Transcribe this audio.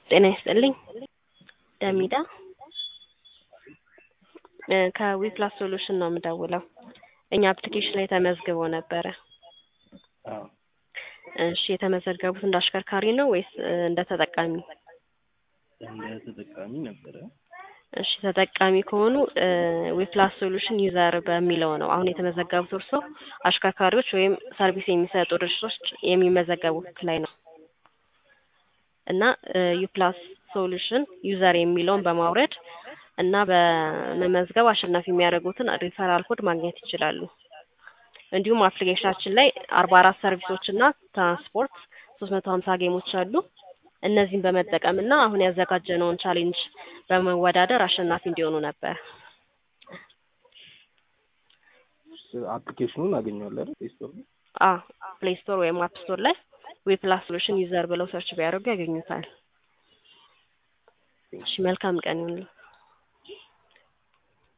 ጤና ይስጥልኝ ደሚዳ ከዊፕላስ ሶሉሽን ነው የምደውለው። እኛ አፕሊኬሽን ላይ ተመዝግቦ ነበረ። አዎ እሺ የተመዘገቡት እንደ አሽከርካሪ ነው ወይስ እንደ ተጠቃሚ? እንደ ተጠቃሚ ነበረ። እሺ ተጠቃሚ ከሆኑ ዊፕላስ ሶሉሽን ዩዘር በሚለው ነው አሁን የተመዘገቡት። እርሶ አሽከርካሪዎች ወይም ሰርቪስ የሚሰጡ ድርጅቶች የሚመዘገቡት ላይ ነው እና ዩፕላስ ሶሉሽን ዩዘር የሚለውን በማውረድ እና በመመዝገብ አሸናፊ የሚያደርጉትን ሪፈራል ኮድ ማግኘት ይችላሉ። እንዲሁም አፕሊኬሽናችን ላይ አርባ አራት ሰርቪሶች እና ትራንስፖርት ሶስት መቶ ሀምሳ ጌሞች አሉ። እነዚህን በመጠቀም እና አሁን ያዘጋጀነውን ቻሌንጅ በመወዳደር አሸናፊ እንዲሆኑ ነበር። አፕሊኬሽኑን አገኘዋለሁ አይደል? ፕሌይ ስቶር ላይ አ ፕሌይ ስቶር ወይም አፕ ስቶር ላይ ዊፕላስ ሶሉሽን ዩዘር ብለው ሰርች ቢያደርጉ ያገኙታል። እሺ መልካም ቀን ይሁንልዎ።